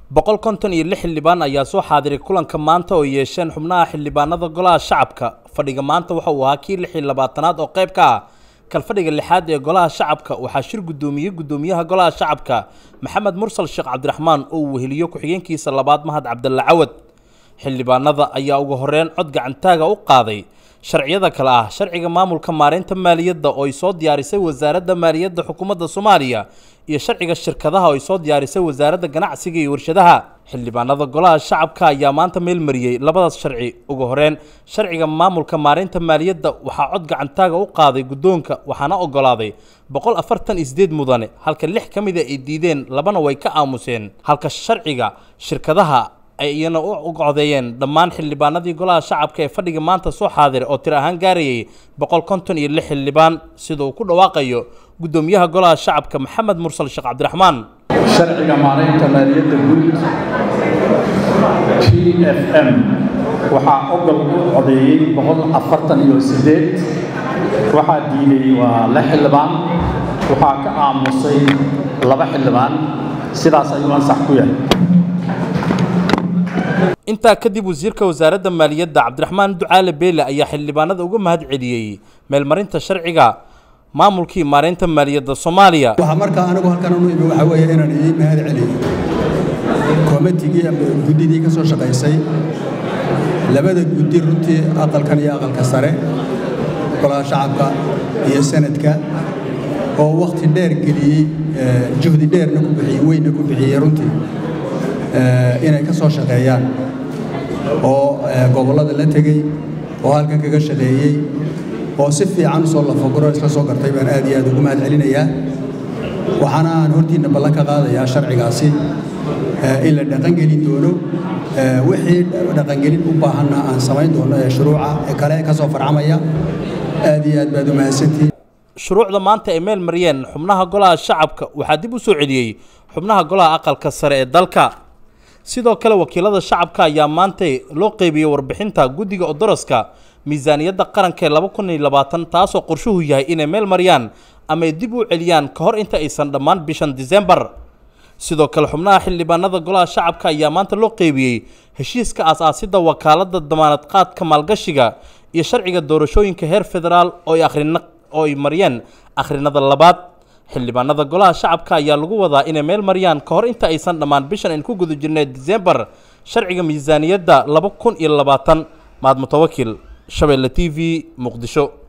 boqol konton iyo lix xildhibaan ayaa soo xaadiray kulanka maanta oo yeesheen xubnaha xildhibaanada golaha shacabka fadhiga maanta waxa uu ahaa kii lix iyo labaatanaad oo qayb ka ah kalfadhiga lixaad ee golaha shacabka waxaa shir guddoomiyey guddoomiyaha golaha shacabka maxamed mursal sheekh cabdiraxmaan oo uu weheliyo ku-xigeenkiisa labaad mahad cabdalle cawad xildhibaanada ayaa ugu horeyn cod gacantaaga u qaaday sharciyada kale ah sharciga maamulka maareynta maaliyadda oo ay soo diyaarisay wasaaradda maaliyadda xukuumadda soomaaliya iyo sharciga shirkadaha oo ay soo diyaarisay wasaaradda ganacsiga iyo warshadaha xildhibaanada golaha shacabka ayaa maanta meel mariyey labadaas sharci ugu horeyn sharciga maamulka maareynta maaliyadda waxaa cod gacantaaga u qaaday guddoonka waxaana ogolaaday boqol afartan iyo sideed mudane halka lix ka mida ay diideen labana way ka aamuseen halka sharciga shirkadaha ay iyana u codeeyeen dhammaan xildhibaanadii golaha shacabka ee fadhiga maanta soo xaadiray oo tir ahaan gaarayay boqol konton iyo lix xildhibaan sida uu ku dhawaaqayo guddoomiyaha golaha shacabka maxamed mursal sheekh cabdiraxmaan sharciga maaraynta maaliyadda guud t f m waxaa ogol u codeeyey boqol afartan iyo sideed waxaa diiday waa lix xildhibaan waxaa ka aamusay laba xildhibaan sidaas ayuu ansax ku yahay intaa kadib wasiirka wasaaradda maaliyadda cabdiraxmaan ducaale beele ayaa xildhibaanada uga mahad celiyey meelmarinta sharciga maamulkii maareynta maaliyadda soomaaliya waxaa markaa anigu halkan anu imi waxaa weeye inaan idiin mahad celiyo koomatigii ama guddidii ka soo shaqaysay labada guddi runtii aqalkan iyo aqalka sare golaha shacabka iyo sanadka oo wakhti dheer geliyey juhdi dheerna ku bixiyey weynna ku bixiyey runtii inay ka soo shaqeeyaan oo gobollada la tegey oo halkan kaga shaqeeyey oo si fiican usoo lafaguro isla soo gartay baan aad iyo aad ugu mahad celinayaa waxaana aan hortiinna ballan ka qaadayaa sharcigaasi in la dhaqangelin doono wixii dhaqangelin u baahanna aan samayn doono ee shuruuca ee kale ka soo farcamaya aad iyo aad baad u mahadsantihin shuruucda maanta ay meel mariyeen xubnaha golaha shacabka waxaa dib u soo celiyey xubnaha golaha aqalka sare ee dalka sidoo kale wakiilada shacabka ayaa maantay loo qeybiyey warbixinta guddiga odoroska miisaaniyadda qaranka ee laba kun iyo labaatan taasoo qorshuhu yahay inay meel mariyaan ama ay dib u celiyaan ka hor inta aysan dhammaan bishan disembar sidoo kale xubnaha xildhibaanada golaha shacabka ayaa maanta loo qeybiyey heshiiska aas-aasidda wakaaladda damaanad qaadka maalgashiga iyo sharciga doorashooyinka heer federaal oo ay akhrina oo ay mariyeen akhrinada labaad xildhibaanada golaha shacabka ayaa lagu wadaa inay meel mariyaan ka hor inta aysan dhammaan bishan aynu ku guda jirnay disembar sharciga miisaaniyadda laba kun iyo labaatan maad mutawakil shabeelle t v muqdisho